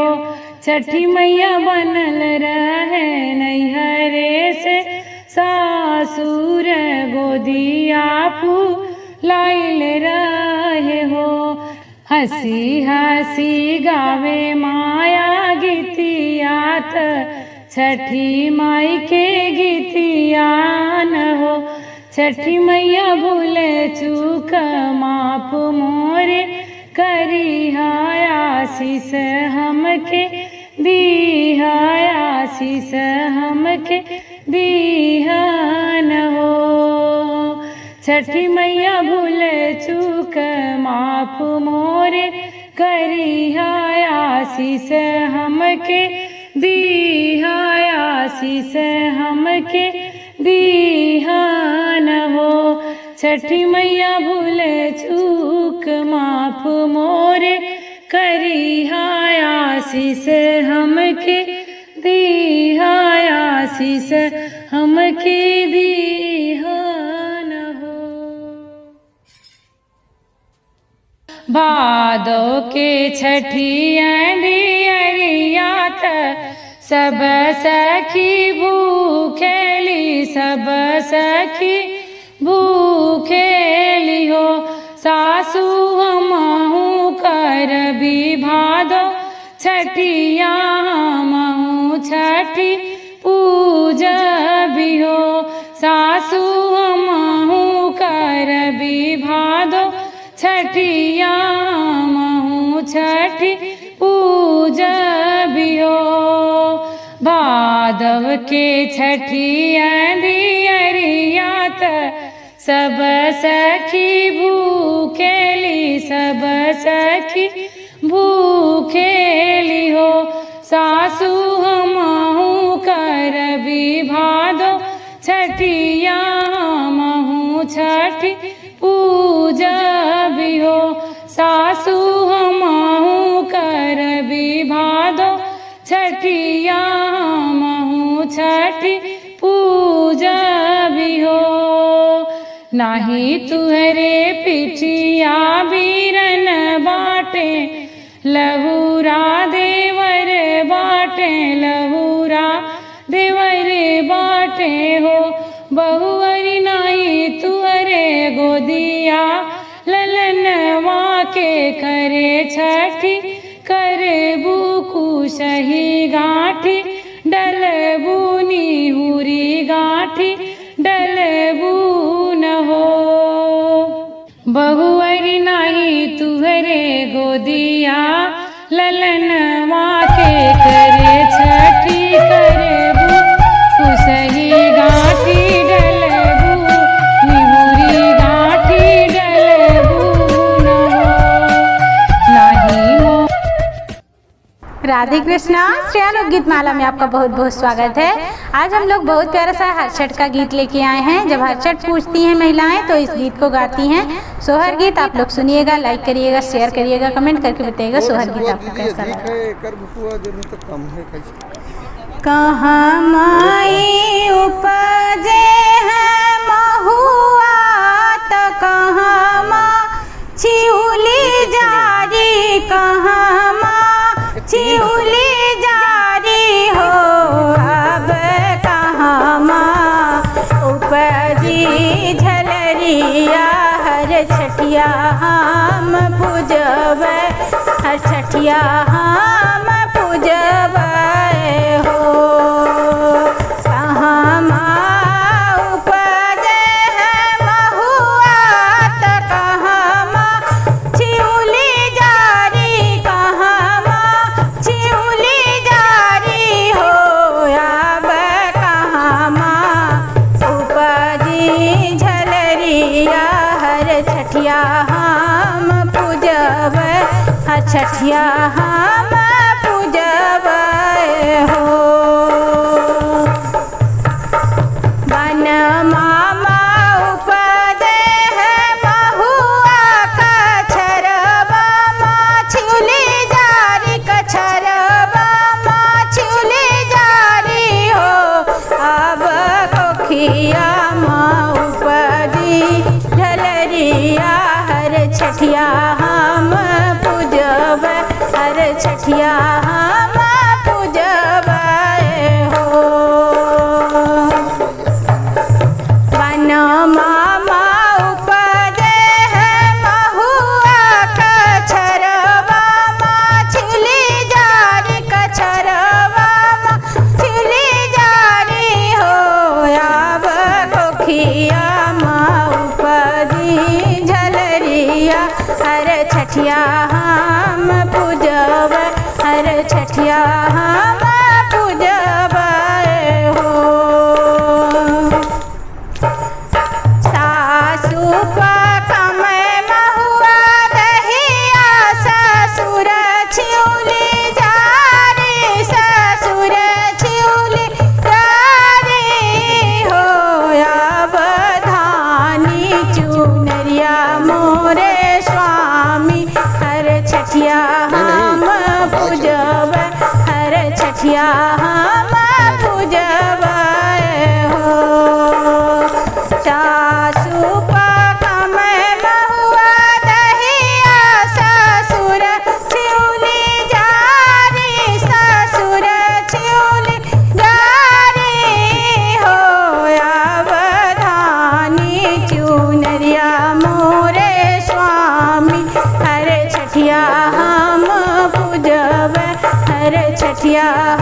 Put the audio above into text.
छठी मैया बनल रहे नैहरे से सासुर गोदिया लाइल रहे हो हंसी हंसी गावे माया गीतिया त छठी माई के गीतिया न हो छठी मैया भूले चूक माप मोरे करी आशीष हमके दीहा आशीष हमके दीहन हो छठी मैया भूले चूक माप मोरे करी आशीष हमके दीहा आशीष हमके दीहन हो छठी मैया भूले चूक माफ मोरे करी आशीष हमके दीहा आशीष हमके दीहन हो भादो के छठिया दियरियात सब सखी भूखेली सब सखी भूखेली हो सासू हमहू कर भी भादो छठिया हमहू छठी पूजा भी हो सासू हमहू कर भी भादो छठिया हमहू छठी पूजा भी हो भादव के छठिया दियरियात सब सखी भूखेली सब सखी भूखेली हो सासू हमहू कर भी भादो छठिया हमहू छठी पूजा भी हो सासू हमहू कर भी भादो छठिया हमहू छठी पूजा भी हो नाही तुहरे पिठिया बीरन बाटे लहूरा देवर बाटे लहूरा देवर बाटे हो बहुअरी नाही तुहरे गोदिया ललनवा के करे छठी करे बुकु सही गाठी डलबूनी हुरी गाठी डलबून हो बहुअरी नाही तुहरे गोदिया ललनवा के करे छठी करे बुकु सही गाठी डलबू निहुरी गाठी डलबून हो नाही मो राधे कृष्णा श्रेया लोक गीत माला में आपका बहुत बहुत स्वागत है आज हम लोग बहुत प्यारा सा हरछठ का गीत लेके आए हैं जब हरछठ पूछती हैं महिलाएं तो इस गीत को गाती हैं सोहर गीत आप लोग सुनिएगा लाइक करिएगा शेयर करिएगा कमेंट करके बताइएगा सोहर गीत आपको कैसा लगा एकर बुकुआ जरूर तो कम है कैसे कहाँ माई उपजे है महुआ त कहाँ माँ छिउली जारी कहाँ माँ छिउली जारी हो अब कहाँ माँ उपजी झलरिया हर छठिया हम पूजब हर छठिया हम पूजब हो कहाँ माँ उपजे है महुआ त कहाँ माँ छिउली जारी कहाँ माँ छिउली जारी हो अब कहाँ माँ उपजी झलरिया हर छठिया हम पूजब हर छठिया हम पूजब हो बन मामा उपदे है महुआ कछरबा माछुली जारी कछरबा माछुली जारी हो अब कोखिया माँ उपदी झलरिया हर छठिया हम पूजब हर हम पूजब हो वनमा उपजे है महुआ कछरवा छिली जारी कछरवा छिली जारी हो आब कोखिया उपदी झलरिया हर छठिया हम पूजब हर छठिया हम पूजब हो सासु पकमे महुआ दहिया ससुर छिउली जारी ससुर छिउली जारी हो अब धानी चुनरिया मोरे स्वामी हर छठिया हम पूजब हर छठिया हम पूजब हो सासु पकमे महुआ दहिया ससुर छिउली जारी ससुर छिउली जारी हो अवधानी चुनरिया मोरे स्वामी हर छठिया हम पूजब हर छठिया